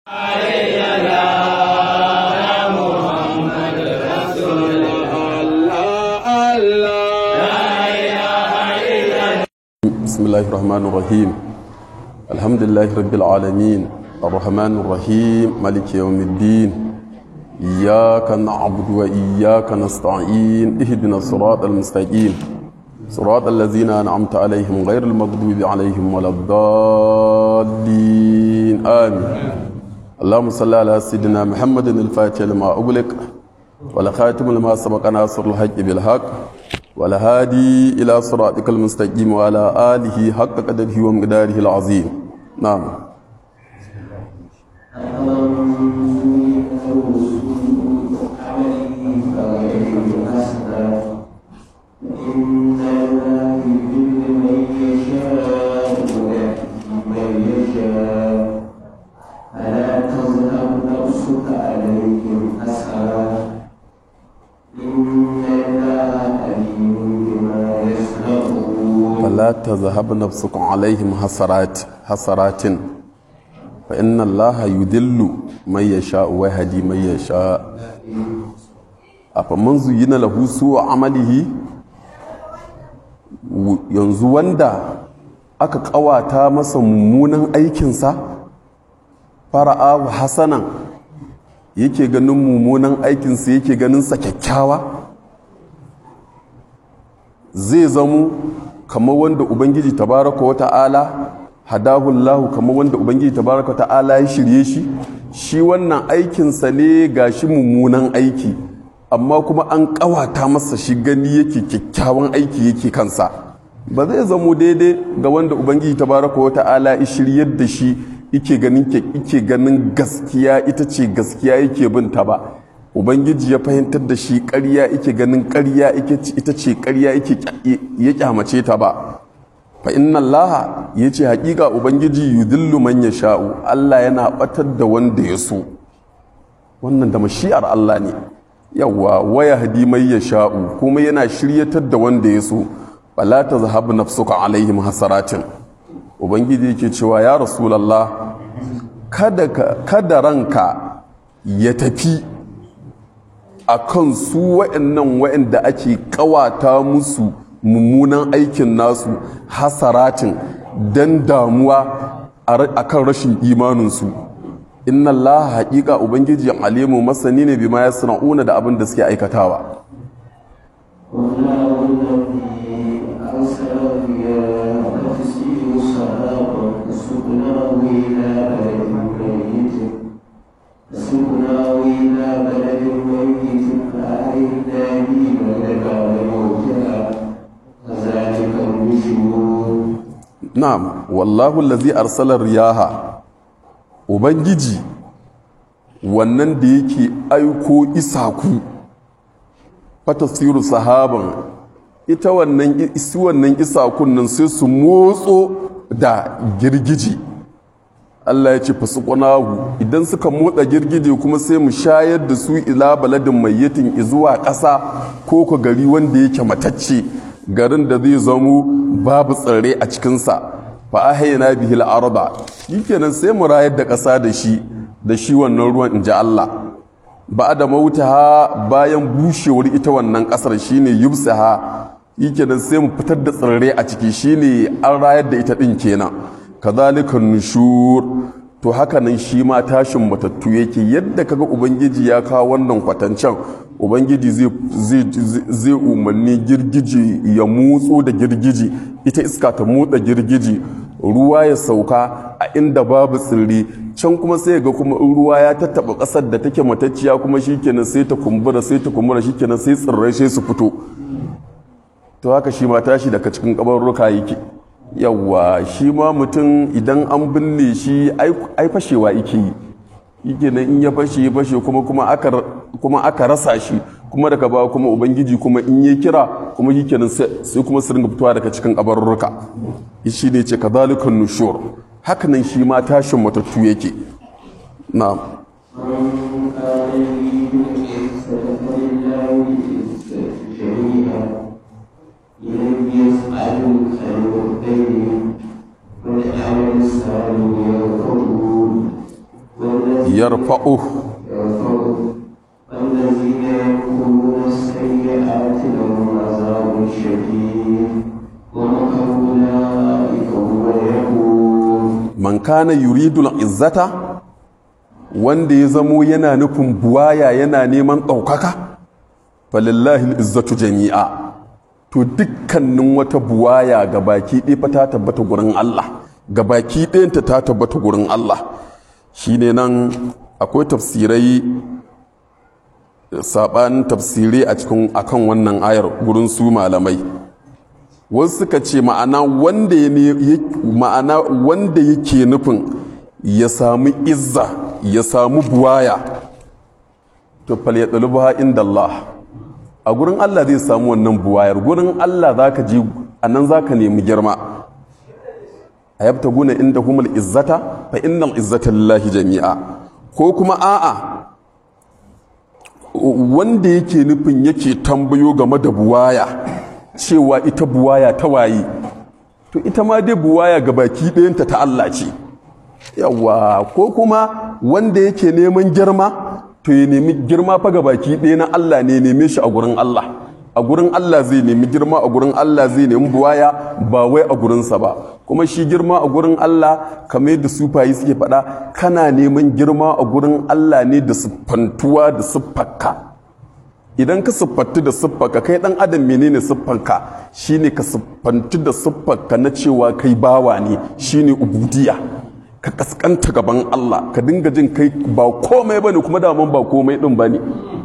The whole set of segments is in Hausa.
بسم الله الرحمن الرحيم الحمد لله رب العالمين الرحمن الرحيم مالك يوم الدين إياك نعبد وإياك نستعين اهدنا الصراط المستقيم صراط الذين أنعمت عليهم غير المغضوب عليهم ولا الضالين آمين اللهم صل على سيدنا محمد الفاتح لما أغلق والخاتم لما سبق ناصر الحق بالحق والهادي إلى صراطك المستقيم وعلى آله حق قدره ومقداره العظيم نعم ألا تذهب نفسك عليهم حسرات إن الله عليم بما يصنعون فلا تذهب نفسك عليهم حسرات حسرات فإن الله يدل من يشاء ويهدي من يشاء أفمن زين له سوء عمله yanzu wanda aka kawata masa mummunan aikinsa fara'ahu hasanan yake ganin mummunan aikinsa yake ganin sa kyakkyawa zai zamo kamar wanda ubangiji tabaraka wa ta'ala hadahullahu kamar wanda ubangiji tabaraka wa ta'ala ya shirye shi shi wannan aikinsa ne gashi mummunan aiki amma kuma an kawata masa shi gani yake kyakkyawan aiki yake kansa ba zai zamo daidai ga wanda ubangiji tabaraka wa ta'ala ya shiryar da shi yake ganin yake ganin gaskiya ita ce gaskiya yake binta ba ubangiji ya fahimtar da shi ƙarya yake ganin ƙarya ita ce ƙarya ya kyamace ta ba fa inna allaha ya ce haƙiƙa ubangiji yudillu man ya sha'u allah yana ɓatar da wanda ya so wannan da mashi'ar allah ne yawwa waya hadi mai ya sha'u kuma yana shiryatar da wanda ya so bala ta zahabu nafsuka alaihim hasaratin ubangiji yake cewa ya rasulallah kada, kada ranka ya tafi a kan su wa'annan wa'anda ake kawata musu mummunan aikin nasu hasaratin don damuwa a kan rashin imaninsu inna Allah haƙiƙa ubangiji alimu masani ne bima ya sana'una da abin da suke aikatawa والله الذي أرسل الرياح فتسير سحابا فسقناه إلى بلد ميت فسقناه إلى بلد ميت فأحيينا به بلدا موتا كذلك النشور na'am wallahu allazi arsala riyaha ubangiji wannan da yake aiko isaku fatasiru sahaban ita wannan isi wannan isakun nan sai su motso da girgiji Allah ya ce fasuqnahu idan suka motsa girgije kuma sai mu shayar da su ila baladin mayyatin izuwa ƙasa ko ko gari wanda yake matacce garin da zai zamo babu tsirrai a cikinsa fa ahayna bihi al-arda shikenan sai mu rayar da ƙasa da shi da shi wannan ruwan in ji Allah ba da mautaha bayan bushewar ita wannan ƙasar shine yubsaha shikenan sai mu fitar da tsirrai a ciki shine an rayar da ita din kenan kazalika nushur to haka nan shi ma tashin matattu yake yadda kaga ubangiji ya kawo wannan kwatancen ubangiji zai umarni girgiji ya motso da girgiji ita iska ta motsa girgiji ruwa ya sauka a inda babu tsirri can kuma sai ga kuma in ruwa ya tattaba ƙasar da take matacciya kuma shikenan sai ta kumbura sai ta kumbura shikenan sai tsirrai sai su fito to haka shi ma tashi daga cikin kabarruka yake yawwa shi ma mutum idan an binne shi ai fashewa yake yi yake nan in ya fashe ya fashe kuma kuma aka rasa shi kuma daga ba kuma ubangiji kuma in ya kira kuma yake nan sai kuma su ringa fitowa daga cikin kabarurruka shi ne ce kadhalikan nushur haka nan shi ma tashin matattu yake na'am من كان يريد العزة فلله العزة جميعا إليه يسأل الخير الدين والعمل الصالح يرفضون والذين yarfa'u يرفعه والذين يمكرون السيئات لهم عذاب شديد ومكر أولئك هو يقول man kana yuridul izzata wanda ya zamo yana nufin buwaya yana neman ɗaukaka falillahi izzatu jami'a to dukkanin wata buwaya ga baki ɗaya fa ta tabbata gurin Allah ga baki ɗayanta ta tabbata gurin Allah shine nan akwai tafsirai saɓanin tafsirai a cikin akan wannan ayar gurin su malamai wasu suka ce ma'ana wanda ya ne ya- ma'ana wanda yake nufin ya samu izza ya samu buwaya to fal ya ɗaluba inda Allah a gurin Allah zai samu wannan buwayar gurin Allah za ka ji a nan za ka nemi girma a yabta guna inda humul izzata fa innal izzata lillahi jami'a ko kuma a'a wanda yake nufin yake tambayo game da buwaya cewa ita buwaya ta waye to ita ma dai buwaya ga baki ɗayanta ta Allah ce yawa ko kuma wanda yake neman girma to ya nemi girma fa ga baki ɗaya na Allah ne neme shi a gurin Allah a gurin Allah zai nemi girma a gurin Allah zai nemi buwaya ba wai a gurinsa ba kuma shi girma a gurin Allah kamar yadda sufayi suke faɗa kana neman girma a gurin Allah ne da siffantuwa da siffarka idan ka siffantu da siffarka kai dan adam menene siffanka shine ka siffantu da siffarka na cewa kai bawa ne shine ubudiya ka kaskanta gaban Allah ka dinga jin kai ba komai bane kuma daman ba komai din bane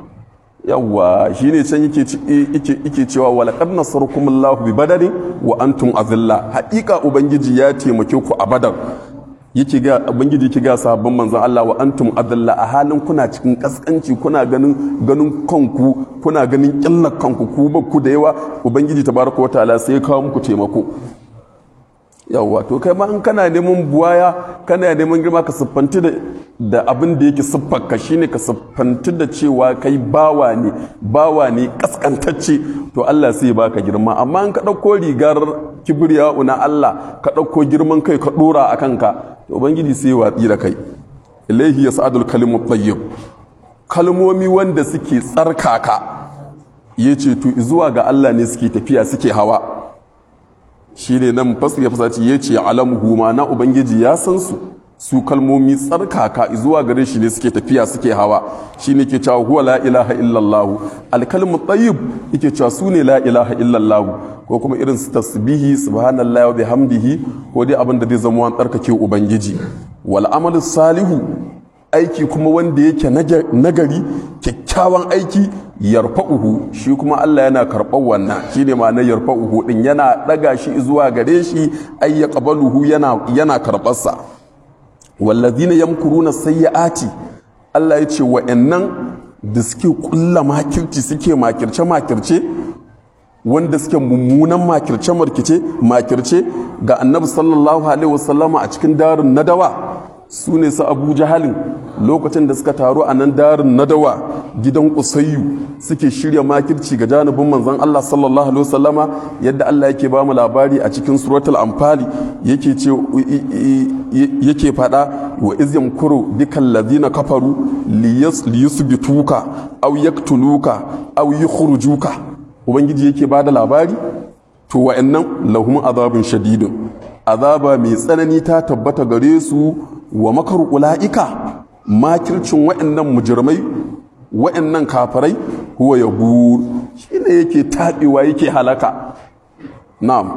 yawwa shine can yake ci- yake yake cewa wala qad nasarakumullahu bi badarin wa antum azilla haƙiƙa ubangiji ya taimake ku a badar yake ga ubangiji yake ga sahabban manzon Allah wa antum azilla a halin kuna cikin kaskanci kuna ganin ganin kanku kuna ganin killar kanku ku ba ku da yawa ubangiji tabaraka wa ta'ala sai ya kawo muku taimako yawwa to kai ma in kana neman buwaya kana neman girma ka siffanti da da abin da yake siffarka shine ka siffanti da cewa kai bawa ne bawa ne kaskantacce to Allah sai ya baka girma amma in ka ɗauko rigar kibriya na Allah ka ɗauko girman kai ka ɗora a kanka to ubangiji sai ya watsi da kai ilaihi yas'adul kalimu tayyib kalmomi wanda suke tsarkaka yace to zuwa ga Allah ne suke tafiya suke hawa shi ne nan fasir ya fasaci ya ce alamuhu ma na ubangiji ya san su su kalmomi tsarkaka zuwa gare shi ne suke tafiya suke hawa shi ne ke cewa huwa la ilaha illallahu alkalmu tayyib yake cewa su ne la ilaha illallahu ko kuma irin su tasbihi subhanallahi wa bihamdihi ko dai abin da zai zama wani tsarkake ubangiji wal amalu salihu aiki kuma wanda yake nagari kyakkyawan aiki yarfa'uhu shi kuma Allah yana karɓar wannan shi ne ma'anar yarfa'uhu ɗin yana ɗaga shi zuwa gare shi ai ya ƙabaluhu yana yana karɓarsa wallazina yamkuruna sayyi'ati Allah ya ce wa'annan da suke kulla makirci suke makirce makirce wanda suke mummunan makirce makirce makirce ga annabi sallallahu alaihi wasallama a cikin darin nadawa su ne su abu jahalin lokacin da suka taru a nan darin nadawa gidan kusayyu suke shirya makirci ga janibin manzon Allah sallallahu alaihi wasallama yadda Allah yake ba mu labari a cikin suratul anfali yake ce yake fada wa iz yamkuru bikal ladina kafaru liyusbituka aw yaktuluka aw yukhrujuka ubangiji yake ba da labari to wa'annan lahum azabun shadidun azaba mai tsanani ta tabbata gare su wa makar ula'ika makircin wa'annan mujirmai wa'annan kafarai huwa ya buru shi ne yake taɓewa yake halaka na'am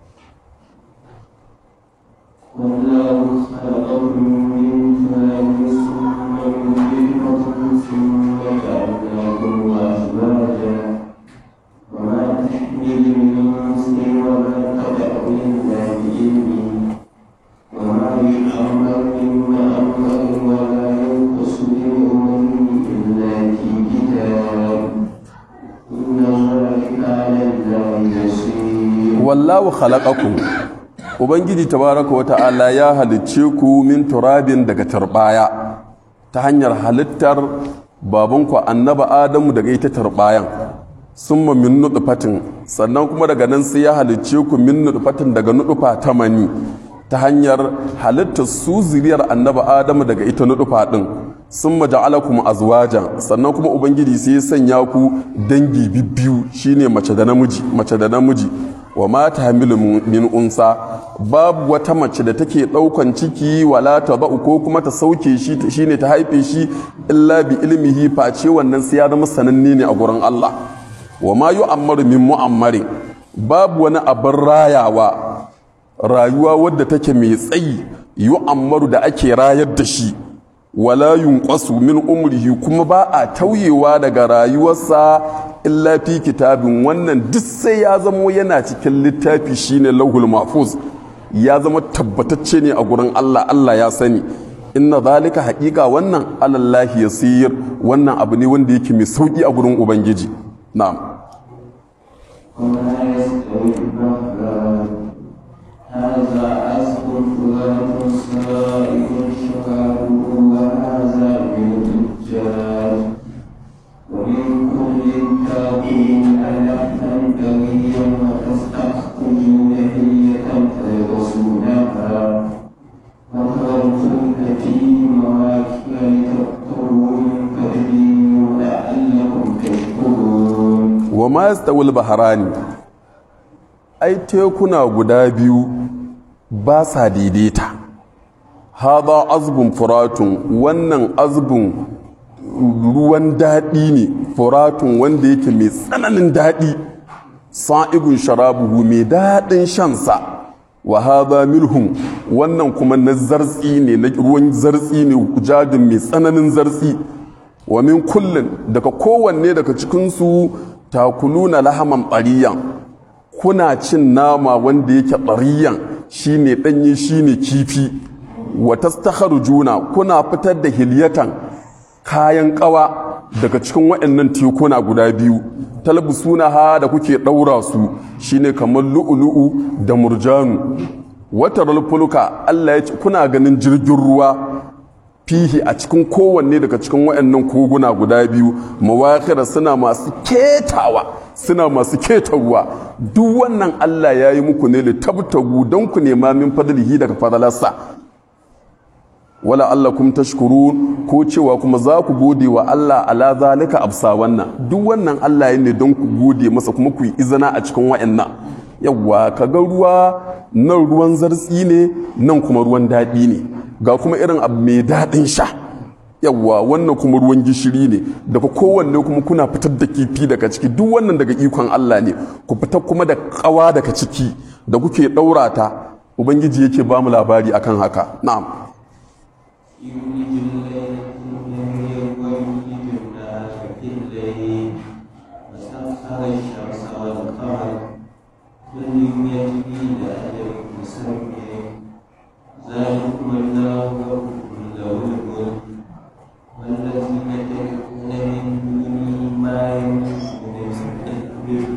والله خلقكم من تراب ثم من نطفة ثم جعلناكم أزواجا وما تحمل من أنثى وما تدع إلا بإذنه وما يعمر من مأمر ولا ينقص من عمره إلا في كتاب إن ذلك على الله يسير wallahu khalaqakum ubangiji tabaraka wa ta'ala ya halicce ku min turabin daga turbaya ta hanyar halittar babanku annaba adamu daga ita turbayan summa min nutfatin sannan kuma daga nan sai ya halicce ku min nutfatin daga nutfa ta mani ta hanyar halittar su zuriyar annaba adamu daga ita nutfa din sun maja'alakum azwajan sannan kuma ubangiji sai ya sanya ku dangi bibbiyu shine mace da namiji mace da namiji wa ma tahmilu min unsa babu wata mace da take daukan ciki wala ta ba'u ko kuma ta sauke shi shine ta haife shi illa bi ilmihi face wannan sai ya zama sananne ne a gurin Allah wa ma yu'ammaru min mu'ammarin babu wani abin rayawa rayuwa wadda take mai tsayi yu'ammaru da ake rayar da shi wala yunqasu min umrihi kuma ba a tauyewa daga rayuwarsa illa fi kitabin wannan duk sai ya zamo yana cikin littafi shine lauhul mahfuz ya zama tabbatacce ne a gurin Allah Allah ya sani inna zalika haƙiƙa wannan alallahi yasir wannan abu ne wanda yake mai sauki a gurin ubangiji na'am وما يستوي البحران هذا عذب فرات سائغ شرابه وهذا من الدجاج ومن كل تاكلون لحما طريا وتستخرجون حلية تلبسونها وتركون فيه مواكب لتبتغوا من فضله ولعلكم تشكرون wa ma yastawil baharani ai tekuna guda biyu ba sa daidaita hada azbun furatun wannan azbun ruwan daɗi ne furatun wanda yake mai tsananin daɗi sa'igun sharabuhu mai daɗin shansa wa hada milhun wannan kuma na zartsi ne na ruwan zartsi ne jadin mai tsananin zartsi wa min kullum daga kowanne daga cikinsu takuluna lahaman ɓariyan kuna cin nama wanda yake ɓariyan shine ɗanye shine kifi wa juna kuna fitar da hilyatan kayan ƙawa daga cikin waɗannan tekuna guda biyu talbusuna ha da kuke ɗaura su shine kamar lu'ulu'u da murjanu wata fulka Allah ya ce kuna ganin jirgin ruwa fihi a cikin kowanne daga cikin waɗannan koguna guda biyu mawakira suna masu ketawa suna masu keta ruwa duk wannan Allah ya yi muku ne litabtagu don ku nema min fadlihi daga fadalarsa wala Allah kum tashkurun ko cewa kuma za ku gode wa Allah ala zalika absa wannan duk wannan Allah ya ne don ku gode masa kuma ku yi izina a cikin waɗannan yawwa kaga ruwa nan ruwan zartsi ne nan kuma ruwan daɗi ne ga kuma irin abu mai daɗin sha yawwa wannan kuma ruwan gishiri ne daga kowanne kuma kuna fitar da kifi daga ciki duk wannan daga ikon Allah ne ku fitar kuma da ƙawa daga ciki da kuke ɗaura ta ubangiji yake ba mu labari akan haka na'am يولج الليل في النهار ويولج النهار في الليل وسخر الشمس والقمر كل يجري لأجل مسمى ذلكم الله ربكم له الملك والذين تدعون من دونه ما يملكون من قدر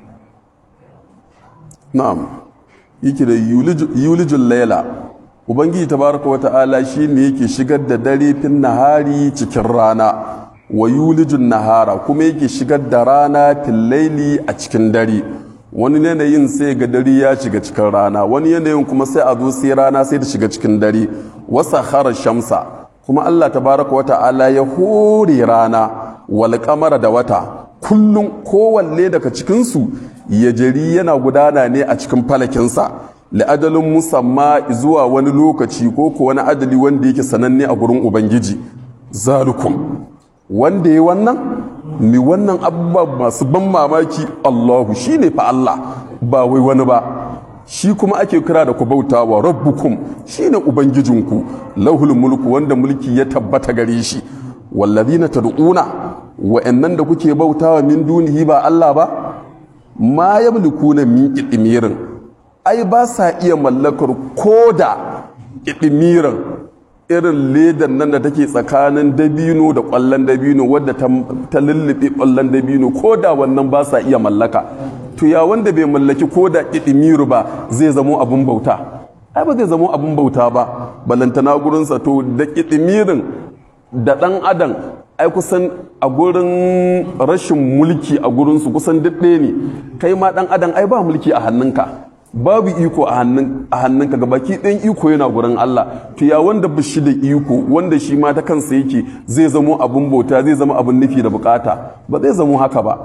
na'am yake da yulijin laila ubangiji tabaraka wa ta'ala shine yake shigar da dare fin nahari cikin rana wa yulijin nahara kuma yake shigar da rana fil laili a cikin dare wani yanayin sai ga dare ya shiga cikin rana wani yanayin kuma sai a zo sai rana sai ta shiga cikin dare wasa khara shamsa kuma Allah tabaraka wa ta'ala ya hore rana wal kamara da wata kullum kowanne daga cikinsu ya jari yana gudana ne a cikin falakinsa la'adalin musamma zuwa wani lokaci ko ko wani adali wanda yake sananne a gurin ubangiji zalukum wanda ya wannan mi wannan abubuwa masu ban mamaki allahu shine fa allah ba wai wani ba shi kuma ake kira da ku bauta wa rabbukum shine ubangijinku lahul mulku wanda mulki ya tabbata gare shi wallazina tad'una wa'annan da kuke bautawa min dunihi ba Allah ba ma yamlikuna min idmirin ai ba sa iya mallakar koda idmirin irin ledan nan da take tsakanin dabino da kwallon dabino wadda ta lullube kwallon dabino koda wannan ba sa iya mallaka to ya wanda bai mallaki koda idmiru ba zai zamo abun bauta ai ba zai zamo abun bauta ba balantana gurinsa to da idmirin da ɗan adam ai kusan a gurin rashin mulki a gurinsu kusan ɗaya ne kai ma ɗan adam ai ba mulki a hannunka babu iko a hannunka ga baki ɗan iko yana gurin Allah to ya wanda ba shi da iko wanda shi ma ta kansa yake zai zamo abin bauta zai zama abin nufi da bukata ba zai zamo haka ba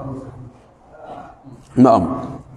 na'am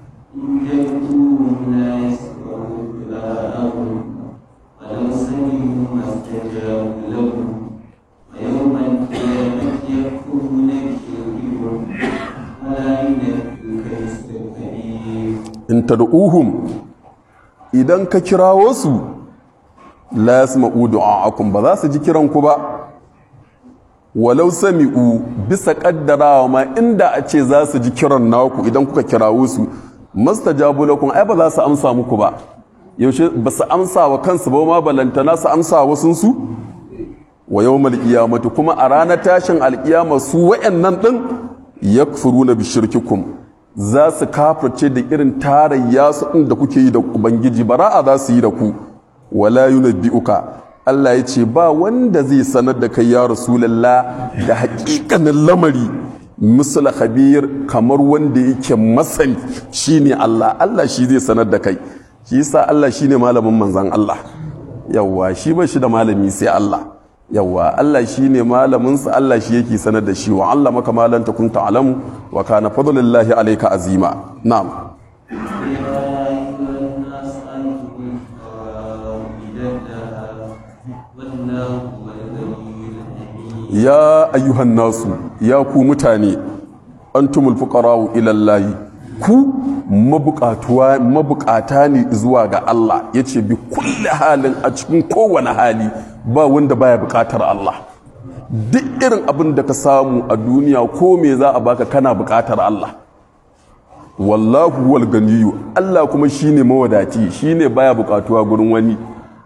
ويوم القيامة يكفرون بشركهم ولا ينبئك مثل خبير in tad'uhum idan ka kirawo su la yasma'u du'a'akum ba za su ji kiran ku ba walau sami'u bisa kaddarawa ma inda a ce za su ji kiran naku idan kuka kirawo su mastajabu lakum ai ba za su amsa muku ba yaushe ba su amsa wa kansu ba ma balantana su amsa wa sun su wa yawmal qiyamati kuma a ranar tashin alkiyama su wayannan din yakfuruna bi shirkikum za su kafirce da irin tarayya su inda kuke yi da ubangiji bara'a za su yi da ku wala yunabbi'uka Allah ya ce ba wanda zai sanar da kai ya rasulullah da haƙiƙanin lamari misal khabir kamar wanda yake masani shine Allah Allah shi zai sanar da kai shi yasa Allah shine malamin manzon Allah yawwa shi ba shi da malami sai Allah yawwa Allah shi ne malaminsa Allah shi yake sanar da shi wa Allah maka malan takun ta'lamu wa kana fadlullahi alayka azima na'am يا أيها الناس أنتم الفقراء إلى الله والله هو الغني الحميد ya ayyuhan nasu ya ku mutane antumul fuqara'u ila Allah ku mabukatuwa mabukata ne zuwa ga Allah yace bi kulli halin a cikin kowane hali ba wanda baya bukatar Allah duk irin abin da ka samu a duniya ko me za a baka kana bukatar Allah wallahu wal ganiyu Allah kuma shine mawadaci shine baya bukatuwa gurin wani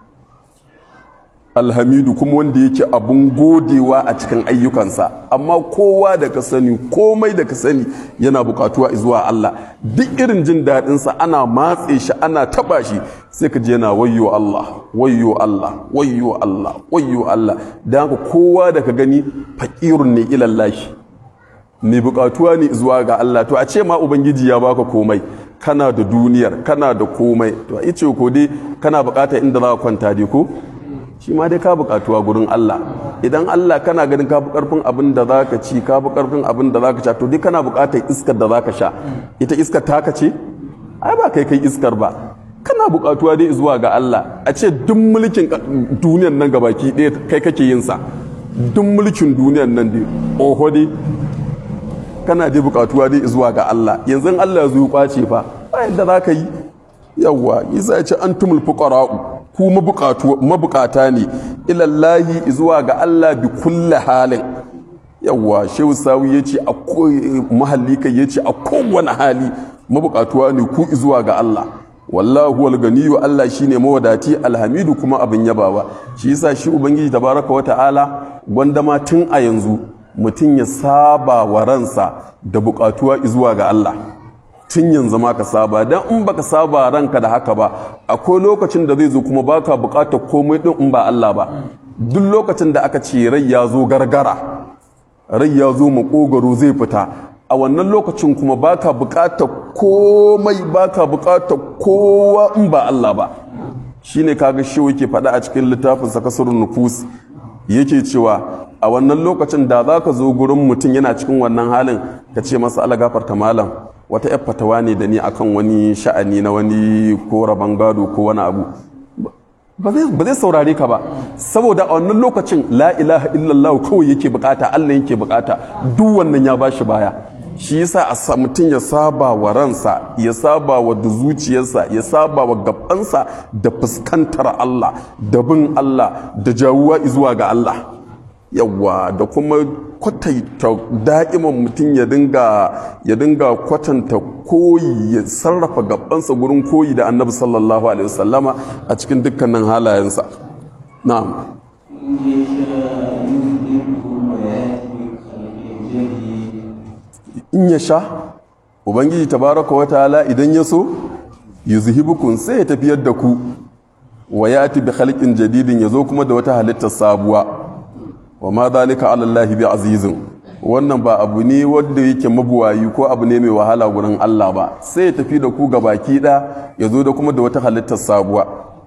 alhamidu kuma wanda yake abun godewa a cikin ayyukansa amma kowa da ka sani komai da ka sani yana bukatuwa zuwa Allah duk irin jin daɗinsa ana matse shi ana taba shi sai ka je yana wayyo Allah wayyo Allah wayyo Allah wayyo Allah don haka kowa da ka gani faƙirun ne ilallahi mai bukatuwa ne zuwa ga Allah to a ce ma ubangiji ya baka komai kana da duniyar kana da komai to a ce ko dai kana bukatar inda za ka kwanta dai ko shi ma dai ka bukatuwa gurin Allah idan Allah kana ganin ka fi karfin abin da zaka ci ka fi karfin abin da zaka sha to dai kana bukatar iskar da zaka sha ita iskar taka ce ai ba kai kai iskar ba kana bukatuwa dai zuwa ga Allah a ce duk mulkin duniyar nan gabaki ɗaya kai kake yin sa duk mulkin duniyar nan dai oho dai kana dai bukatuwa dai zuwa ga Allah yanzu Allah ya zo kwace fa ba yadda zaka yi yawwa isa ya ce antumul fuqara'u ku mabukata ne ilallahi zuwa ga Allah bi kulle halin yawwa shehu sawi ya ce a mahalli kai ya ce a kowane hali mabukatuwa ne ku zuwa ga Allah wallahu wal ganiyu Allah shine mawadati alhamidu kuma abin yabawa shi yasa shi ubangiji tabaraka wa ta'ala gwandama tun a yanzu mutum ya saba wa ransa da bukatuwa zuwa ga Allah tun yanzu ma ka saba don in baka saba ranka da haka ba akwai lokacin da zai zo kuma baka bukatar komai din in ba Allah ba duk lokacin da aka ce rai ya zo gargara rai ya zo makogaro zai fita a wannan lokacin kuma baka bukatar komai baka bukatar kowa in ba Allah ba shine kaga shi yake faɗa a cikin littafin sa kasarun nufus yake cewa a wannan lokacin da za ka zo gurin mutum yana cikin wannan halin ka ce masa ala gafarta malam wata yar fatawa ne da ni akan wani sha'ani na wani ko rabon gado ko wani abu ba zai saurare ka ba saboda a wannan lokacin la ilaha illallah kawai yake bukata Allah yake bukata duk wannan ya bashi baya shi yasa a mutum ya saba wa ransa ya saba wa da zuciyarsa ya saba wa gabansa da fuskantar Allah da bin Allah da jawuwa zuwa ga Allah yawa da kuma kwatanta da'iman mutum ya dinga ya dinga kwatanta koyi ya sarrafa gabansa gurin koyi da annabi sallallahu alaihi wasallama a cikin dukkanin halayensa na'am in ya sha ubangiji tabaraka wa ta'ala idan ya so yuzhibukum sai ya tafiyar da ku wa yati bi khalqin jadidin yazo kuma da wata halittar sabuwa wa ma zalika ala Allah bi azizin wannan ba abu ne wanda yake mabuwayi ko abu ne mai wahala gurin Allah ba sai ya tafi da ku ga baki ɗaya ya zo da kuma da wata halittar sabuwa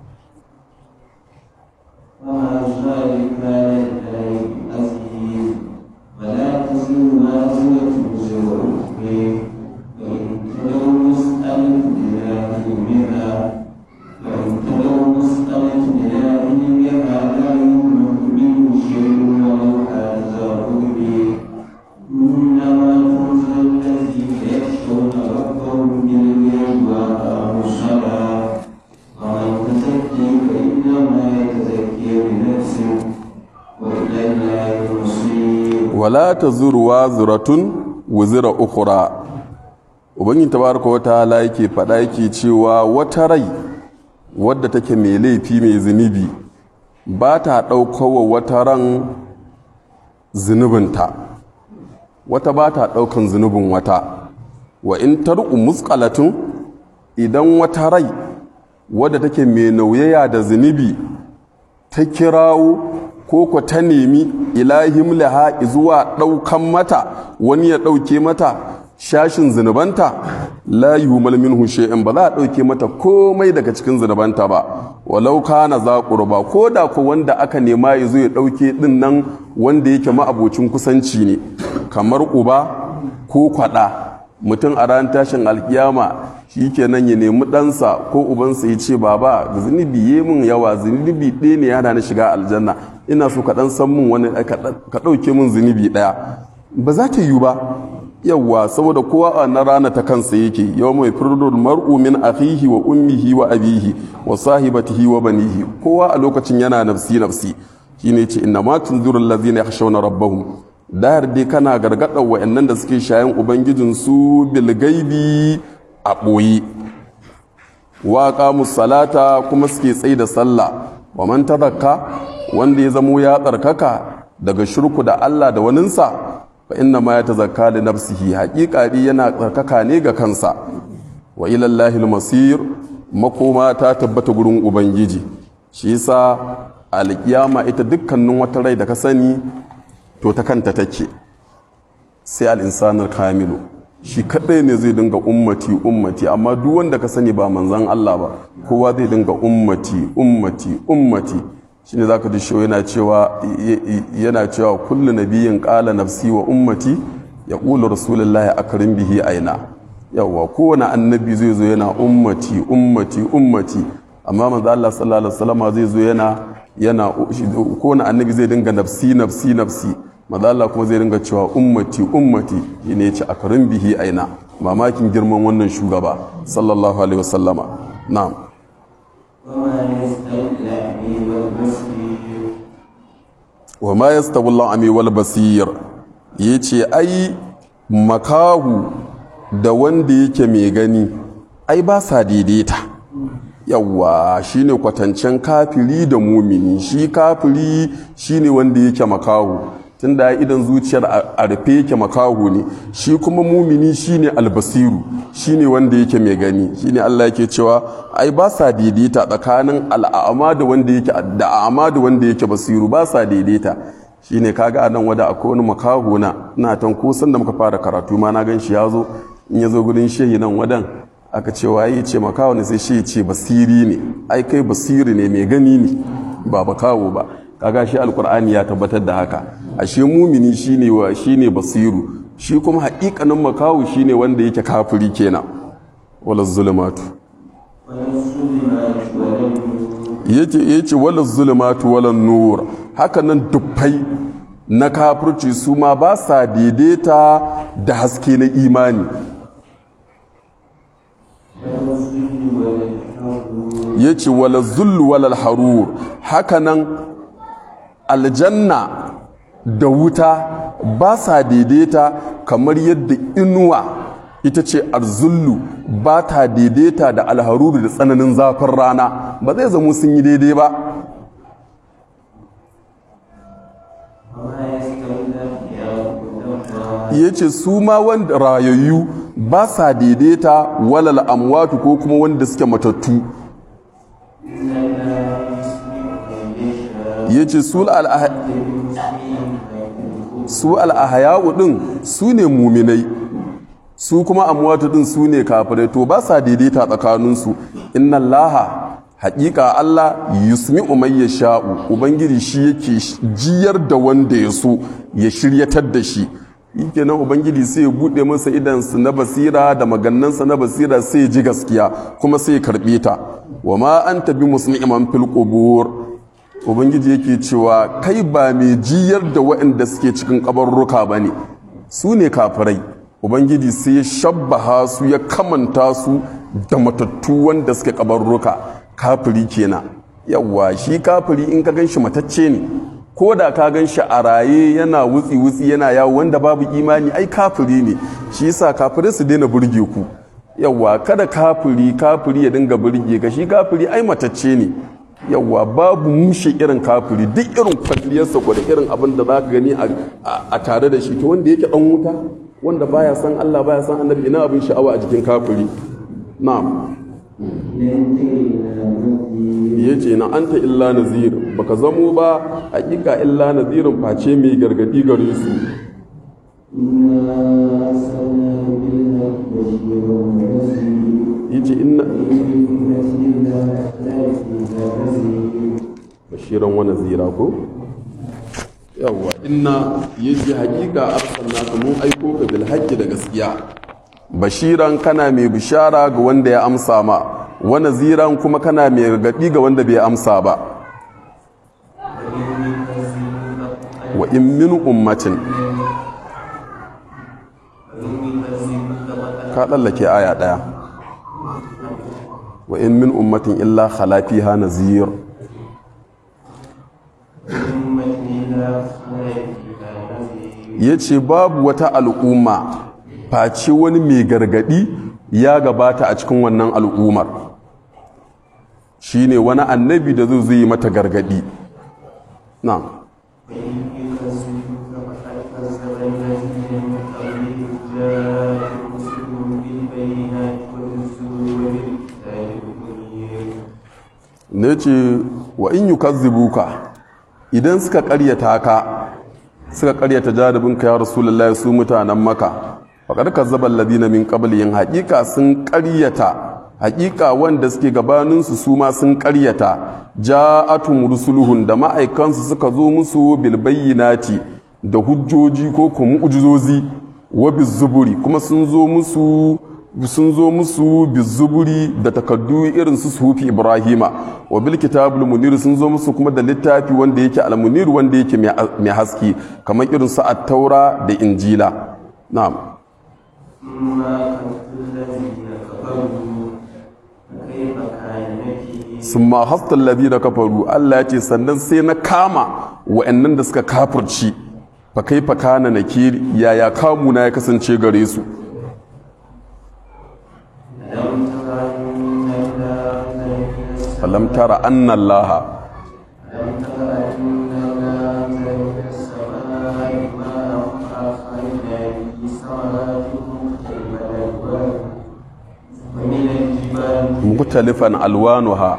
وما ذلك على الله عزيز ولا تزر وازرة وزر أخرى وإن تدعو مسألة إلى علمها وإن تدعو مسألة إلى علمها لا يملك منه شيء ولو هذا به إنما تنزل الذين يخشون ربهم بالغيب وأقاموا الصلاة ومن تزكي فإنما يتزكي لنفسه وإلى الله المصير wala ta zuruwa zuratun wuzira ukura ubangin tabaraka wa ta'ala yake faɗa yake cewa wata rai wadda take mai laifi mai zunubi ba ta ɗaukowa wata ran zunubinta wata ba ta ɗaukan zunubin wata wa in tar'u musqalatun idan wata rai wadda take mai nauyaya da zunubi ta kirawo ko ko ta nemi ilahim laha zuwa ɗaukan mata wani ya ɗauke mata shashin zunubanta la yuhmal minhu shay'in ba za a ɗauke mata komai daga cikin zunubanta ba walau kana za qurba ko da ko wanda aka nema ya zo ya ɗauke ɗin nan wanda yake ma'abocin kusanci ne kamar uba ko kwaɗa mutum a ran tashin alkiyama shi kenan ya nemi ɗansa ko ubansa ya ce baba zunubi ya min yawa zunubi ɗaya ne yana na shiga aljanna ina so ka ɗan san min wani ka ɗauke min zunubi ɗaya ba za ta yiwu ba yawwa saboda kowa a na rana ta kansa yake yau mai firdul mar'u min akhihi wa ummihi wa abihi wa sahibatihi wa banihi kowa a lokacin yana nafsi nafsi shine ce inna ma tunziru allazina yakhshawna rabbahum dahar dai kana gargaɗa wa'annan da suke shayan ubangijinsu bilgaibi a ɓoye waƙa musalata kuma suke tsaye da sallah wa man tazakka wanda ya zamo ya tsarkaka daga shirku da Allah da waninsa fa inna ma ya tazakka da nafsihi haƙiƙa yana tsarkaka ne ga kansa wa ilallahi masir makoma ta tabbata gurin ubangiji shi yasa alƙiyama ita dukkanin wata rai da ka sani to ta kanta take sai al'insanar kamilu shi kadai ne zai dinga ummati ummati amma duk wanda ka sani ba manzan Allah ba kowa zai dinga ummati ummati ummati shine zaka ji shi yana cewa yana cewa kullu nabiyyin qala nafsi wa ummati yaqulu rasulullahi akrim bihi aina yawa kowane annabi zai zo yana ummati ummati ummati amma manzo Allah sallallahu alaihi wasallam zai zo yana yana kowane annabi zai dinga nafsi nafsi nafsi maza Allah kuma zai ringa cewa ummati ummati ne ya ce a karin bihi aina mamakin girman wannan shugaba sallallahu alaihi wasallama na'am wa ma yastawi al-ami wal basir yace ai makahu da wanda yake mai gani ai ba sa daidaita yawwa shine kwatancen kafiri da mumini shi kafiri shine wanda yake makahu tun da idan zuciyar a rufe yake makaho ne shi kuma mumini shine albasiru shine wanda yake mai gani shine Allah yake cewa ai ba sa daidaita tsakanin al'ama da wanda yake da'ama da wanda yake basiru ba sa daidaita shine kaga a nan wada akwai wani makaho na ina tan kusan da muka fara karatu ma na gan shi ya zo in ya zo gudun shehi nan wadan aka ce waye ce makaho ne sai shi ce basiri ne ai kai basiri ne mai gani ne ba makaho ba kaga shi alkur'ani ya tabbatar da haka ashe mumini shine wa shine basiru shi kuma haƙiƙanin makawu shine wanda yake kafiri kenan wala zulumatu yace yace wala zulumatu wala nur haka nan dubbai na kafirci su ma ba sa daidaita da haske na imani yace wala zullu wala harur haka nan aljanna da wuta ba sa daidaita kamar yadda inuwa ita ce arzullu ba ta daidaita da alharuru da tsananin zafin rana ba zai zama sun yi daidai ba ya ce su ma wanda rayayyu ba sa daidaita walal amwatu ko kuma wanda suke matattu ya ce su al'ahaya'u din su ne muminai su kuma amwatu din su ne kafirai to ba sa daidaita tsakaninsu inna allaha haƙiƙa Allah yusmi umayya sha'u ubangiji shi yake jiyar da wanda ya so ya shiryatar da shi yake nan ubangiji sai ya buɗe masa idansu na basira da magannansa na basira sai ya ji gaskiya kuma sai ya karɓe ta wa ma an tabi musliman fil qubur ubangiji yake cewa kai ba mai jiyar da waɗanda suke cikin kabarruka ba ne su ne kafirai ubangiji sai ya shabbaha su ya kamanta su da matattu wanda suke kabarruka kafiri kenan yawwa shi kafiri in ka gan shi matacce ne ko da ka gan shi a raye yana wutsi wutsi yana yawo wanda babu imani ai kafiri ne shi yasa kafirai su daina burge ku yawwa kada kafiri kafiri ya dinga burge ka shi kafiri ai matacce ne yawwa babu mushe irin kafiri duk irin kwalliyarsa ko da irin abin da za ka gani a tare da shi to wanda yake dan wuta wanda baya san Allah baya san annabi ina abin sha'awa a jikin kafiri na'am ya ce na anta illa nazir baka zamo ba hakika illa nazirin face mai gargadi gare su yace inna bashiran wa nazira ko yawwa inna yace hakika arsalnaka mun aiko ka bil haqqi da gaskiya bashiran kana mai bishara ga wanda ya amsa ma wani ziran kuma kana mai gargaɗi ga wanda bai amsa ba wa in min ummatin ka ɗallake aya ɗaya wa in min ummatin illa khalafi ha nazir ya ce babu wata al'umma face wani mai gargadi ya gabata a cikin wannan al'ummar shine wani annabi da zai yi mata gargadi na ne ce wa in yi kazzibuka idan suka karyata ka suka karyata jarabinka ya rasulullahi su mutanen maka faƙar kazzaban ladina min qablihim haƙiƙa sun ƙaryata haƙiƙa wanda suke gabaninsu su ma sun ƙaryata ja'atum rusuluhun da ma'aikansu suka zo musu bil bayyinati da hujjoji ko kuma mu'jizozi wa bizuburi kuma sun zo musu sun zo musu bizuburi da takaddu irin su sufi ibrahima wa bil kitabul munir sun zo musu kuma da littafi wanda yake al munir wanda yake mai haske kamar irin su at-taura da injila na'am sun ma hastan labi da kafaru Allah ya ce sannan sai na kama wa'annan da suka kafirci fa kai fa kana na kiri yaya kamu na ya kasance gare su falam tara anna allaha مختلفا ألوانها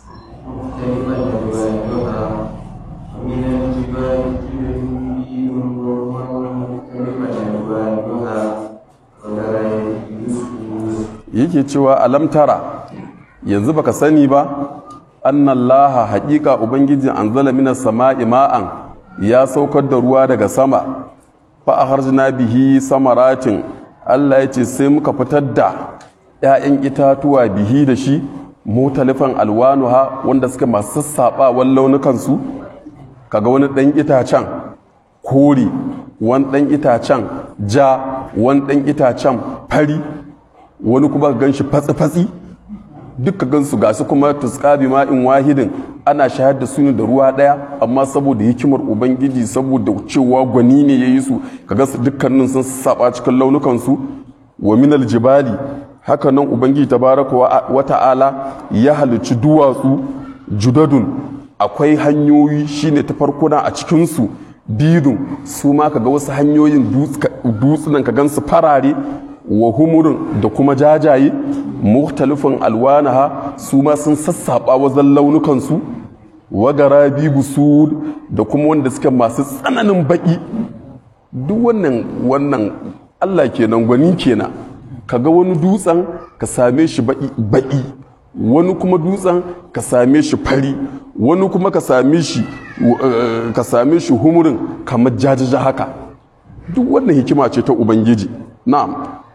ومن الجبال جبل بيض مختلفا ألوانها وغير yake cewa alam tara yanzu baka sani ba annallaha haƙiƙa ubangiji anzala minas sama'i ma'an ya saukar da ruwa daga sama fa akharjna bihi samaratin Allah ya ce sai muka fitar da ‘ya'yan itatuwa bihi da shi mutalifan alwanuha wanda suka masu sassaɓawan launukansu kaga wani ɗan itacen kori wani ɗan itacen ja wani ɗan itacen fari wani kuma gan shi fatsi-fatsi duka gansu ga su kuma tuskabi ma'in wahidin ana shahar da su ne da ruwa ɗaya amma saboda hikimar ubangiji saboda cewa gwani ne ya yi su kaga su dukkanin sun saba cikin launukansu wa minal jibali haka nan ubangiji tabaraka wa ta'ala ya halicci duwatsu judadun akwai hanyoyi shine ta farkuna a cikinsu bidun su ma kaga wasu hanyoyin dutsunan ka gansu farare wa humurin da kuma jajaye mukhtalifin alwanaha su ma sun sassaba wazan launukansu wa garabi busud da kuma wanda suke masu tsananin baki duk wannan wannan Allah kenan gwani kenan kaga wani dutsen ka same shi baƙi wani kuma dutsen ka same shi fari wani kuma ka same shi ka same shi humurin kamar jajaja haka duk wannan hikima ce ta ubangiji na'am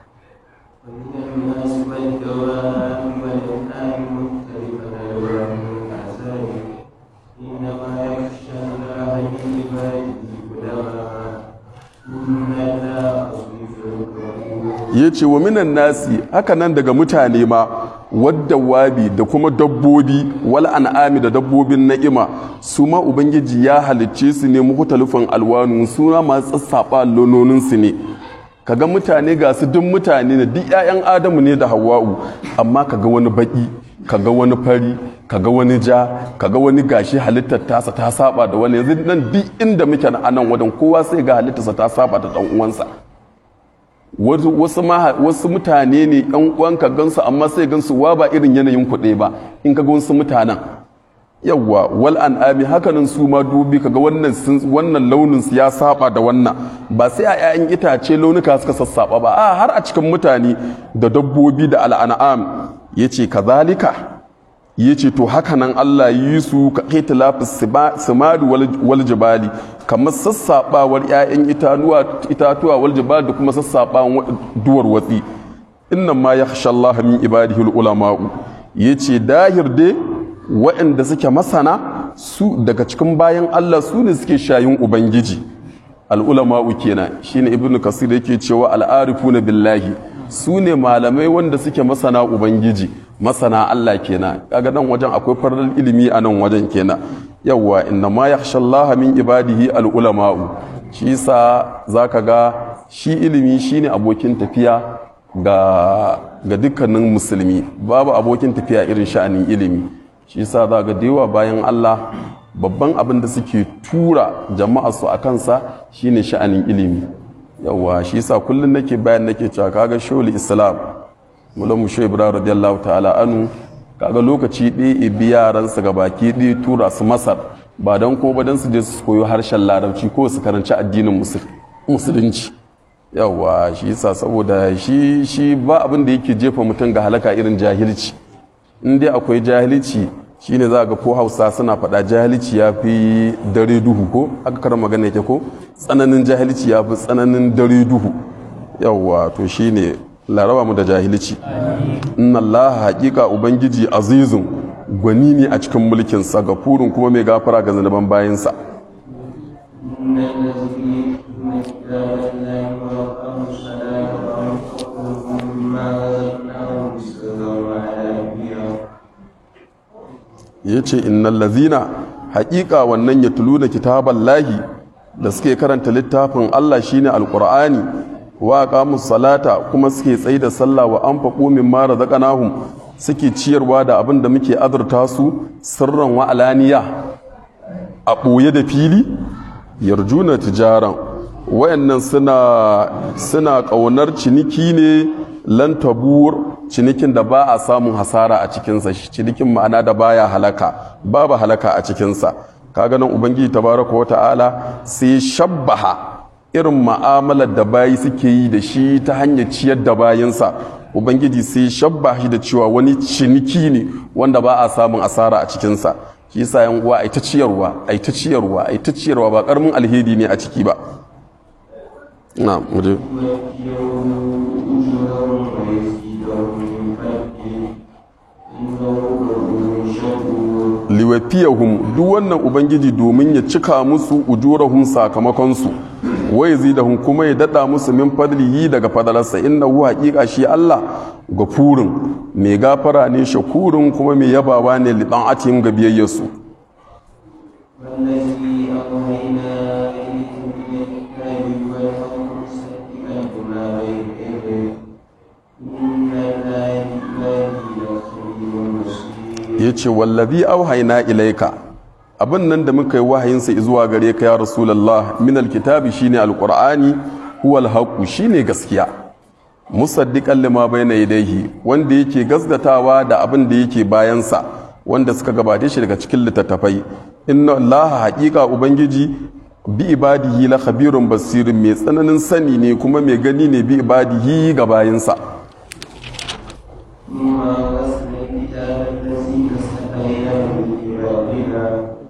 ya ce wa minan nasi haka nan daga mutane ma wadda wabi da kuma dabbobi wal an'ami da dabbobin na'ima su ma ubangiji ya halicce su ne mukhtalifan alwanu suna masu tsatsafa lononin su ne kaga mutane ga su duk mutane ne duk 'ya'yan adamu ne da hawa'u amma kaga wani baki kaga wani fari kaga wani ja kaga wani gashi halittar tasa ta saba da wani yanzu nan duk inda muke a nan wadan kowa sai ga halittarsa ta saba da dan uwansa wasu mutane ne yan uwan ka gansu amma sai gansu wa ba irin yanayin kuɗe ba in ka ga wasu mutanen yawwa wal an'ami hakanan su ma dubi kaga wannan wannan launin su ya saba da wannan ba sai a 'ya'yan itace launuka suka sassaba ba a har a cikin mutane da dabbobi da al'an'am yace kazalika yace to hakanan Allah yi su ka itilafis simali wal jibali kamar sassabawar 'ya'yan itatuwa wal jibali da kuma sassabawan duwar watsi innan ma yakhsha Allah min ibadihi ulama'u yace dahir dai waɗanda suke masana su daga cikin bayan Allah su ne suke shayin Ubangiji al'ulama'u kenan shine ibnu kasir yake cewa al'arifuna billahi su ne malamai wanda suke masana Ubangiji masana Allah kenan kaga nan wajen akwai farar ilimi a nan wajen kenan yawwa inna ma yakhsha Allah min ibadihi al'ulama'u shi yasa zaka ga shi ilimi shine abokin tafiya ga ga dukkanin musulmi babu abokin tafiya irin sha'anin ilimi shi yasa za ga yawa bayan Allah babban abin da suke tura jama'a su a kansa shine sha'anin ilimi yawa shi yasa kullum nake bayan nake cewa kaga shawul islam mulan mu shehu ibrahim radiyallahu ta'ala anu kaga lokaci ɗaya ibi yaransa ga baki ɗaya tura su masar ba don ko ba don su je su koyo harshen larabci ko su karanci addinin musulunci yawa shi yasa saboda shi shi ba abin da yake jefa mutum ga halaka irin jahilci in dai akwai jahilci shine za ga ko hausa suna faɗa jahilci ya fi dare duhu ko aka karar magana yake ko tsananin jahilci ya fi tsananin dare duhu yawwa to shine laraba mu da jahilci inna allaha haƙiƙa ubangiji azizun gwani ne a cikin mulkinsa gafurin kuma mai gafara ga zanaban bayansa ya ce innan lazina haƙiƙa wannan ya tulu da kitaban lahi da suke karanta littafin Allah shine alƙur'ani wa qamus salata kuma suke tsaye da sallah wa anfaqu mimma razaqnahum suke ciyarwa da abin da muke azurta su sirran wa alaniya a ɓoye da fili yarjuna tijaran wayannan suna suna ƙaunar ciniki ne lan tabur cinikin da ba a samun hasara a cikinsa cinikin ma'ana da baya halaka babu halaka a cikinsa kaga nan ubangiji tabaraka wa ta'ala sai shabbaha irin ma'amalar da bayi suke yi da shi ta hanyar ciyar da bayinsa ubangiji sai shabba shi da cewa wani ciniki ne wanda ba a samun asara a cikinsa shi yasa yan uwa ai ta ciyarwa ai ta ciyarwa ai ta ciyarwa ba karamin alheri ne a ciki ba na muje liwafiyahum duk wannan ubangiji domin ya cika musu ujurahum sakamakonsu wai zidahum kuma ya dada musu min fadlihi daga fadalarsa innahu haqiqa shi Allah gafurin mai gafara ne shakurin kuma mai yabawa ne li atihim ga biyayyarsu والذي أوحينا إليكم من الكتاب والحكم مصدقا لما بين يديه إن الله بعباده لخبير بصير ya ce wallazi auhaina ilaika abin nan da muka yi wahayinsa zuwa gare ka ya rasulallah min alkitabi shine alqur'ani huwa alhaqu shine gaskiya musaddiqan lima bayna yadayhi wanda yake gasgatawa da abin da yake bayansa wanda suka gabace shi daga cikin littattafai inna allaha haqiqa ubangiji bi ibadihi la khabirun basirin mai tsananin sani ne kuma mai gani ne bi ibadihi ga bayinsa ثم أورثنا الكتاب الذين اصطفينا من عبادنا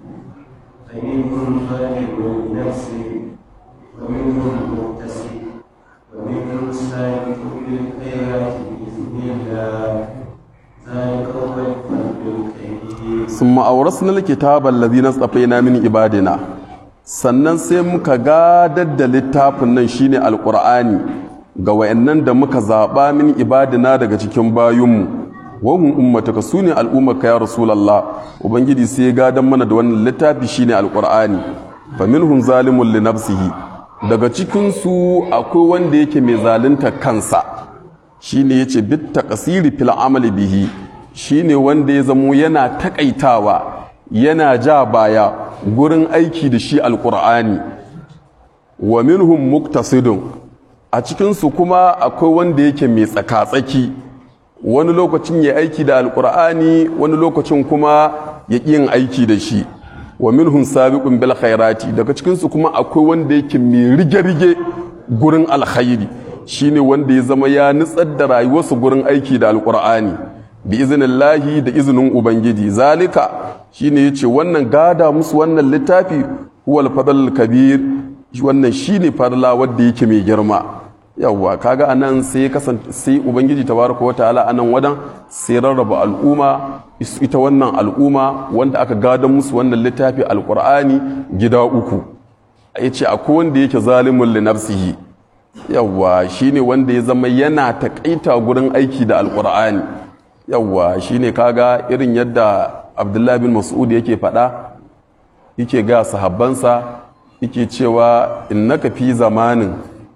فمنهم ظالم لنفسه ومنهم مقتصد ومنهم سابق بالخيرات بإذن الله ذلك هو الفضل الكبير sun ma'aurasna likitabar lazina tsafaina min ibadina sannan sai muka gadar da littafin nan shine alkur'ani ga wayannan da muka zaɓa min ibadina daga cikin bayunmu wahun ummataka su ne al'ummarka ya rasulallah ubangiji sai ya gadon mana da wannan littafi shine alkur'ani fa minhum zalimun li nafsihi daga cikinsu akwai wanda yake mai zalunta kansa shine yace bit taqsiri fil amali bihi shine wanda ya zamo yana takaitawa yana ja baya gurin aiki da shi alqur'ani wa minhum muktasidun a cikinsu kuma akwai wanda yake mai tsaka-tsaki wani lokacin ya aiki da alqur'ani wani lokacin kuma ya ƙi yin aiki da shi wa minhum sabiqun bil khairati daga cikinsu kuma akwai wanda yake mai rige-rige gurin alkhairi shine wanda ya zama ya nutsar da rayuwarsa gurin aiki da alkur'ani bi iznillahi da izinin ubangiji zalika shine yace wannan gada musu wannan littafi huwal fadl kabir wannan shine fadla wanda yake mai girma yawwa kaga anan sai kasance sai ubangiji tabaraka wataala anan wadan sai rarraba al'umma ita wannan al'umma wanda aka gada musu wannan littafi alkur'ani gida uku yace akwai wanda yake zalimun li nafsihi yawwa shine wanda ya zama yana takaita gurin aiki da alkur'ani yawwa shine kaga irin yadda abdullahi bin mas'ud yake faɗa yake ga sahabbansa yake cewa innaka fi zamanin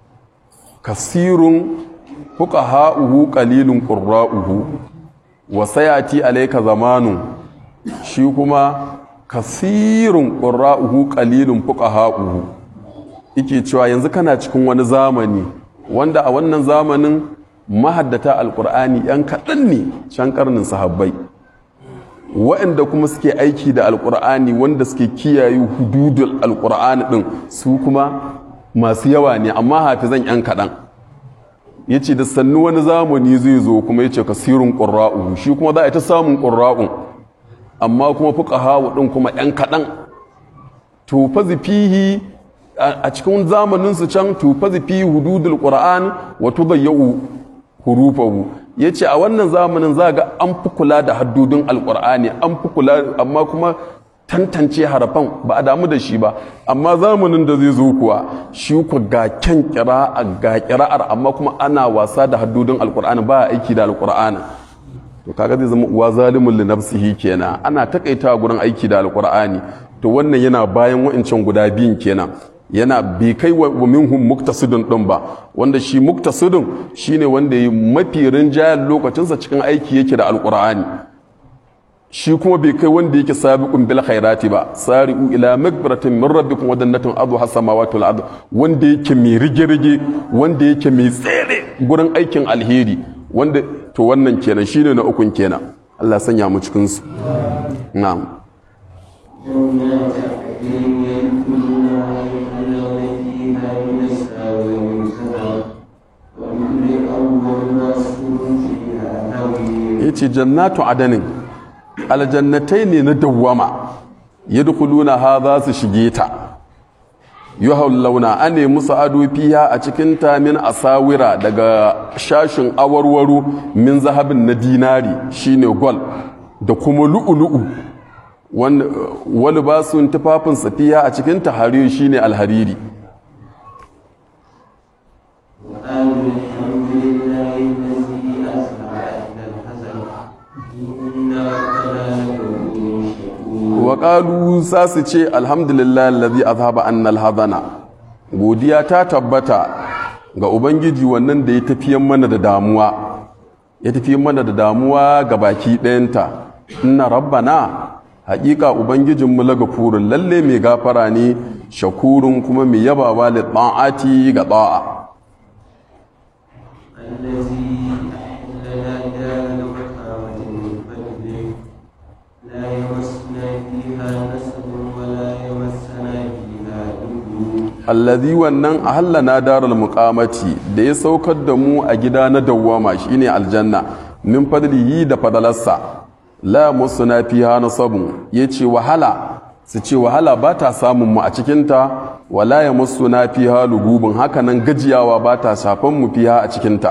kasirun fuqaha'uhu qalilun qurra'uhu wa sayati alayka zamanun shi kuma kasirun qurra'uhu qalilun fuqaha'uhu yake cewa yanzu kana cikin wani zamani wanda a wannan zamanin mahaddata alkur'ani yan kaɗan ne can karnin sahabbai waɗanda kuma suke aiki da alkur'ani wanda suke kiyaye hududul alkur'ani ɗin su kuma masu yawa ne amma hafizan yan kaɗan ya ce da sannu wani zamani zai zo kuma ya ce kasirin ƙura'u shi kuma za a ta samun ƙura'un amma kuma fuka hawa ɗin kuma yan kaɗan to fa fihi a cikin zamaninsu can tufazi fi hududul qur'an wa tudayyau hurufahu yace a wannan zamanin za ga an fi kula da haddudin alqur'ani an fi kula amma kuma tantance harafan ba a damu da shi ba amma zamanin da zai zo kuwa shi ku ga kyan kira'a ga kira'ar amma kuma ana wasa da haddudin alqur'ani ba a aiki da alqur'ani to kaga zai zama uwa zalimun li nafsihi kenan ana takaita gurin aiki da alqur'ani to wannan yana bayan wa'ancan guda biyun kenan yana bai kai wa minhum muktasidun din ba wanda shi muktasidun shine wanda yi mafi rinjayen lokacinsa cikin aiki yake da alqur'ani shi kuma bai kai wanda yake sabiqun bil khairati ba sari'u ila magfiratin min rabbikum wa jannatin adu hasamawati wal ard wanda yake mai rige-rige wanda yake mai tsere gurin aikin alheri wanda to wannan kenan shine na ukun kenan Allah sanya mu cikin su na'am جنات عدن يدخلونها يحلون فيها من أساور من ذهب ولكل أول مسكون فيها هوي ya ce jannatu adanin aljannatai ne na dawwama ya dukuluna ha za su shige ta yi launa an nemi musu ado fiya a cikin ta min asawira daga shashin awarwaro min zahabin na dinari shine gol da kuma lu'ulu'u wani ba su tufafin safiya a cikin tahari shine alhariri وقالوا الحمد لله الذي أسمع أهل الحزن إن ربنا لغفور شكور waƙalu sa su ce alhamdulillah lalazi azhaba annal hadana godiya ta tabbata ga ubangiji wannan da ya tafiyan mana da damuwa ya tafiyan mana da damuwa ga baki ɗayanta inna rabbana haƙiƙa ubangijinmu laga furin lalle mai gafara ne shakurun kuma mai yabawa da ta'ati ga ta'a الذي أحلنا دار المقامة من فضله لا يمسنا فيها نسب ولا يمسنا فيها لغو allazi wannan ahallana daral muqamati da ya saukar da mu a gida na dawwama shine aljanna min fadlihi da fadalarsa la musuna fiha nasabun yace wahala su ce wahala ba ta samun mu a cikinta wala ya musuna fiha lugubun haka nan gajiyawa ba ta shafan mu fiha a cikinta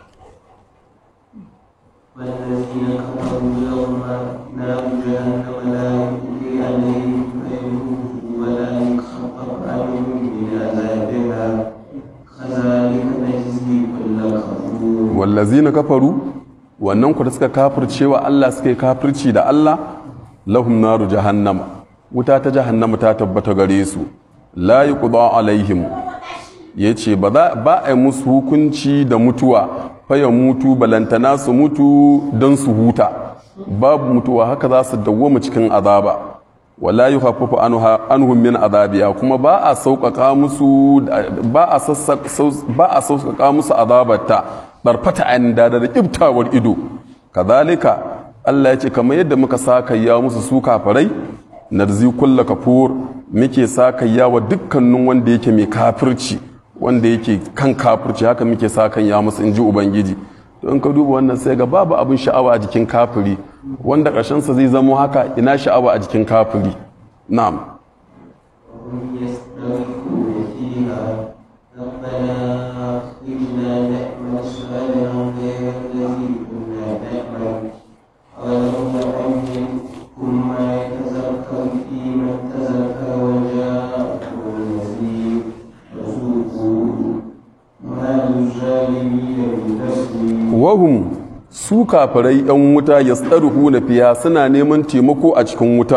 والذين كفروا يوم نار جهنم لا يقضي عليهم فيموتوا ولا يخفف عنهم من عذابها كذلك نجزي كل كفور wallazina kafaru wannan ku da suka kafirce wa Allah suka yi kafirci da Allah lahum naru jahannama wuta ta jahannama ta tabbata gare su la yuqda alaihim yace ba za ba a yi musu hukunci da mutuwa fa ya mutu balantana su mutu don su huta babu mutuwa haka za su dawwama cikin azaba wala yukhaffafu anha anhum min azabiya kuma ba a sauƙaƙa musu ba a ba a sauƙaƙa musu azabarta barfata an da da ibtawar ido kazalika Allah ya ce kamar yadda muka sakayya musu su kafirai narzi kulla kafur muke sakayya wa dukkanin wanda yake mai kafirci wanda yake kan kafirci haka muke sakayya musu inji ubangiji to in ka duba wannan sai ga babu abin sha'awa a jikin kafiri wanda ƙarshensa zai zamo haka ina sha'awa a jikin kafiri na'am وهم يستغيثون فيها ربنا أخرجنا نعمل صالحا غير الذي كنا نعمل أولم نعمركم ما يتذكر في من تذكر وجاءكم النذير فذوقوا ما للظالمين من تسليم wahum su kafirai yan wuta ya tsaruhu na fiya suna neman taimako a cikin wutar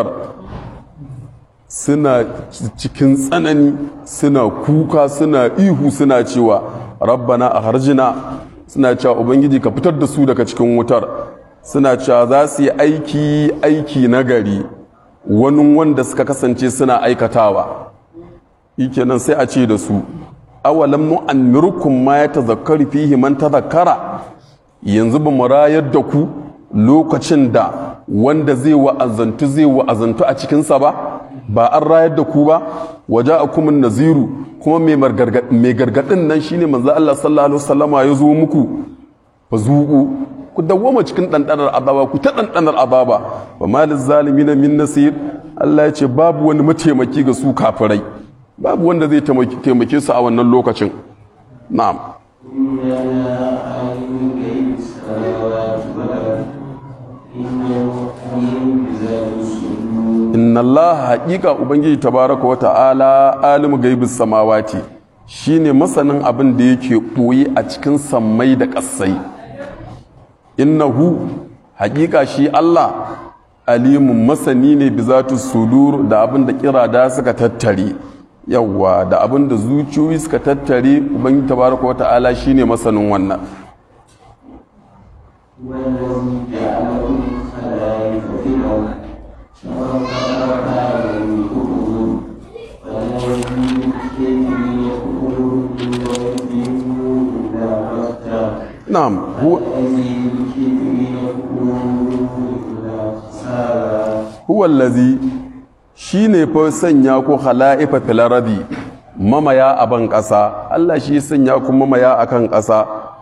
suna cikin tsanani suna kuka suna ihu suna cewa rabbana a harjina suna cewa ubangiji ka fitar da su daga cikin wutar suna cewa za su yi aiki aiki na gari wani wanda suka kasance suna aikatawa nan sai a ce da su awalam nu'ammirukum ma yatazakkaru fihi man tazakkara yanzu ba mu rayar da ku lokacin da wanda zai wa'azantu zai wa'azantu a cikinsa ba ba an rayar da ku ba waje a kuma naziru kuma mai gargadin nan shine manzo Allah sallallahu alaihi wasallama ya zo muku fa zuku ku dawwama cikin ɗanɗanar azaba ku ta ɗanɗanar azaba ba malin zalimi na min nasir Allah ya ce babu wani mataimaki ga su kafirai babu wanda zai taimake su a wannan lokacin na'am إننا عالم غيب السماوات والأرض إنه عليم بذات الصدور inna Allah haƙiƙa ubangiji tabaraka wa ta'ala alimu gaibis samawati shine masanin abin da yake ɓoye a cikin sammai da ƙasai innahu haƙiƙa shi Allah alimun masani ne bi zatu sudur da abin da kirada suka tattare yawwa da abin da zuciyoyi suka tattare ubangiji tabaraka wa ta'ala shine masanin wannan والذي جعلكم خلائف في الأرض وخلق من كفر والذي الكافرين كفرهم لا يؤمنون إلا بغتة na'am huwa والذي الكافرين كفرهم إلا خسارة huwallazi shi ne fa sanya ku hala'ifa filaradi mamaya a ban ƙasa Allah shi sanya ku mamaya a kan ƙasa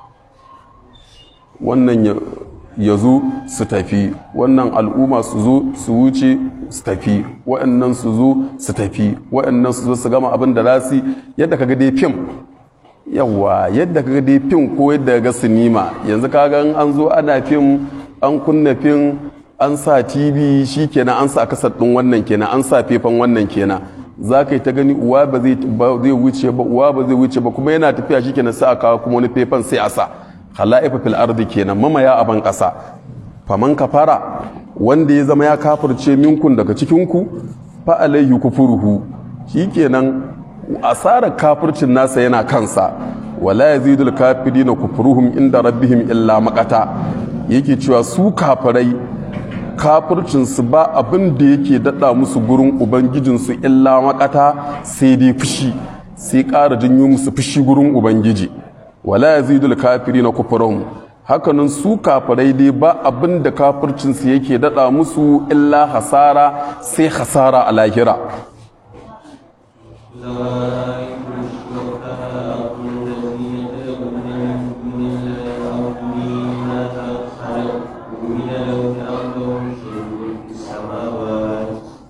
wannan ya- ya zo su tafi wannan al'umma su zo su wuce su tafi waɗannan su zo su tafi waɗannan su zo su gama abin da za su yi, yadda kaga dai fim yawa yadda kaga dai fim ko yadda ga sinima yanzu kaga in an zo ana fim an kunna fim an sa tv shi kenan an sa kasar ɗin wannan kenan an sa fefan wannan kenan za ka yi ta gani uwa ba zai ba zai wuce ba uwa ba zai wuce ba kuma yana tafiya shi kenan sai a kawo kuma wani fefan sai a sa hala'ifa fil ardi kenan mamaya a ban ƙasa faman kafara wanda ya zama ya kafirce minkun daga cikinku fa alaihi kufuruhu shikenan asarar kafircin nasa yana kansa wala yazidul kafirina kufruhum inda rabbihim illa maqata yake cewa su kafirai kafircinsu ba abin da yake dada musu gurin ubangijinsu illa makata sai dai fushi sai ƙara janyo musu fushi gurin ubangiji wala yazidul kafirina kufruhum hakanan su kafirai dai ba abin da kafircinsu yake dada musu illa hasara sai hasara a lahira زوائكم شركاءكم الذين تدعون من دون الله أروني ماذا خلقوا من الأرض أم لهم شيء في السماوات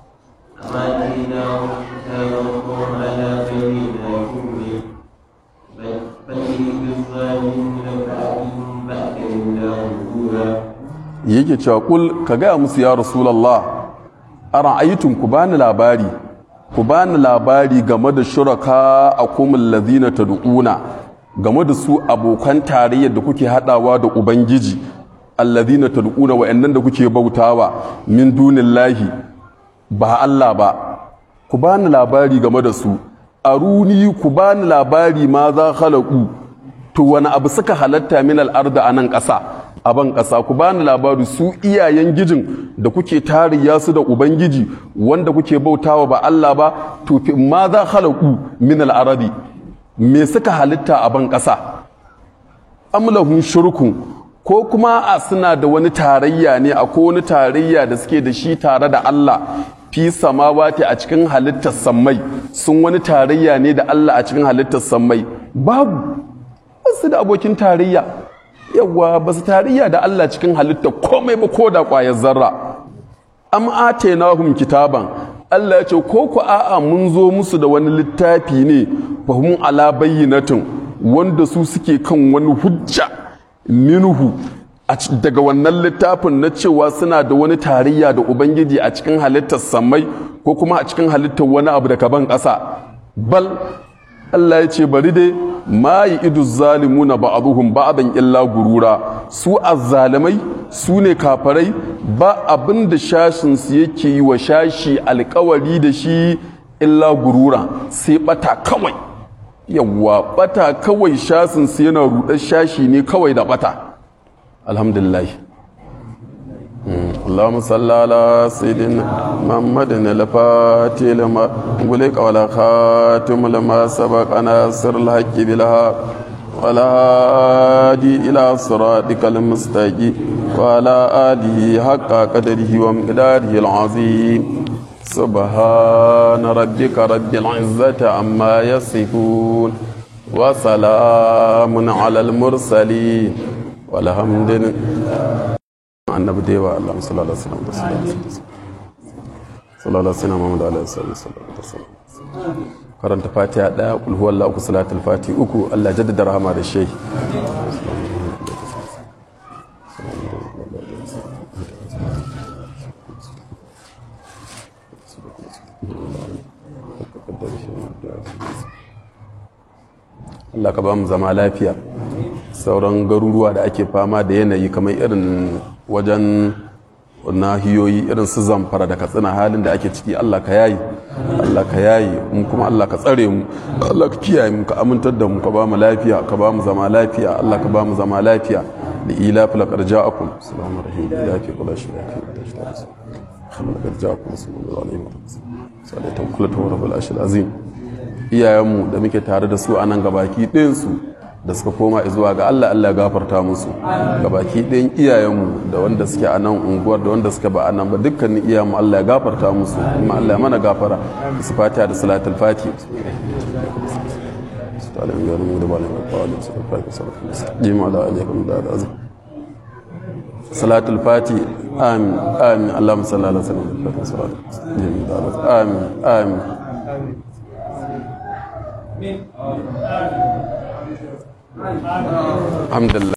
أم آتيناهم كتابا فهم على بينات منه بل بل بالظالمين بعدهم بعد الله ظهورا yake cewa kul ka gaya musu ya rasulallah a ra'ayitun ku bani labari ku bani labari game da shuraka a kumin lazina ta du'una game da su abokan tarayyar da kuke hadawa da ubangiji allazina ta du'una wa'annan da kuke bautawa min dunin lahi ba Allah ba ku bani labari game da su aruni ku bani labari ma za halaku to wani abu suka halatta min al'arda a nan ƙasa a ban ƙasa ku bani labari su iyayen gijin da kuke tariya su da ubangiji wanda kuke bautawa ba Allah ba to fi ma za halaku min al'aradi me suka halitta a ban ƙasa amlahun shirkun ko kuma a suna da wani tarayya ne a ko wani tarayya da suke da shi tare da Allah fi samawati a cikin halittar sammai sun wani tarayya ne da Allah a cikin halittar sammai babu basu da abokin tarayya yawa ba su tarayya da Allah cikin halittar komai ba ko da ƙwayar zarra am atainahum kitaban Allah ya ce ko ku a'a mun zo musu da wani littafi ne fahim ala bayyinatin wanda su suke kan wani hujja minhu a ci- daga wannan littafin na cewa suna da wani tarayya da ubangiji a cikin halittar samai ko kuma a cikin halittar wani abu daga ban ƙasa bal Allah ya ce bari dai ma yi idu zalimuna ba'aduhum ba'dan illa gurura su azzalimai su ne kafarai ba abin da shashin su yake yi wa shashi alkawari da shi illa gurura sai bata kawai yawwa bata kawai shasin su yana rudar shashi ne kawai da bata alhamdulillah اللهم صل على سيدنا محمد الفاتح لما غلق ولا خاتم لما سبق ناصر الحق بالحق ولا هادي إلى صراطك المستقيم وعلى آله حق قدره ومقداره العظيم سبحان ربك رب العزة عما يصفون وسلام على المرسلين والحمد لله annabi da yawa Allah sallallahu alaihi wasallam sallallahu alaihi wasallam Muhammad alaihi wasallam karanta fatiha daya kul huwallahu uku salatul fati uku Allah jaddada rahama da shehi Allah ka ba mu zama lafiya sauran garuruwa da ake fama da yanayi kamar irin wajen nahiyoyi irin su zamfara da katsina halin da ake ciki Allah ka yayi Allah ka yayi mu kuma Allah ka tsare mu Allah ka kiyaye mu ka amintar da mu ka ba mu lafiya ka ba mu zama lafiya Allah ka ba mu zama lafiya da ila fil qarja'akum assalamu alaikum ya fi kula shi خلق جاءكم رسول الله عليه وسلم صلاه كل رب العرش العظيم iyayenmu da muke tare da su a nan gabaki ɗinsu da suka koma zuwa ga Allah Allah ya gafarta musu gabaki ɗin iyayenmu da wanda suke a nan unguwar da wanda suke ba a nan ba dukkanin iyayenmu Allah ya gafarta musu kuma Allah ya mana gafara su fatiha da salatul fati تعالى يا رب da bala mai fa'ala su fa ka sarfa jima da alaikum da azim salatul fati amin amin allahumma salli ala sayyidina muhammad jima da amin amin الحمد لله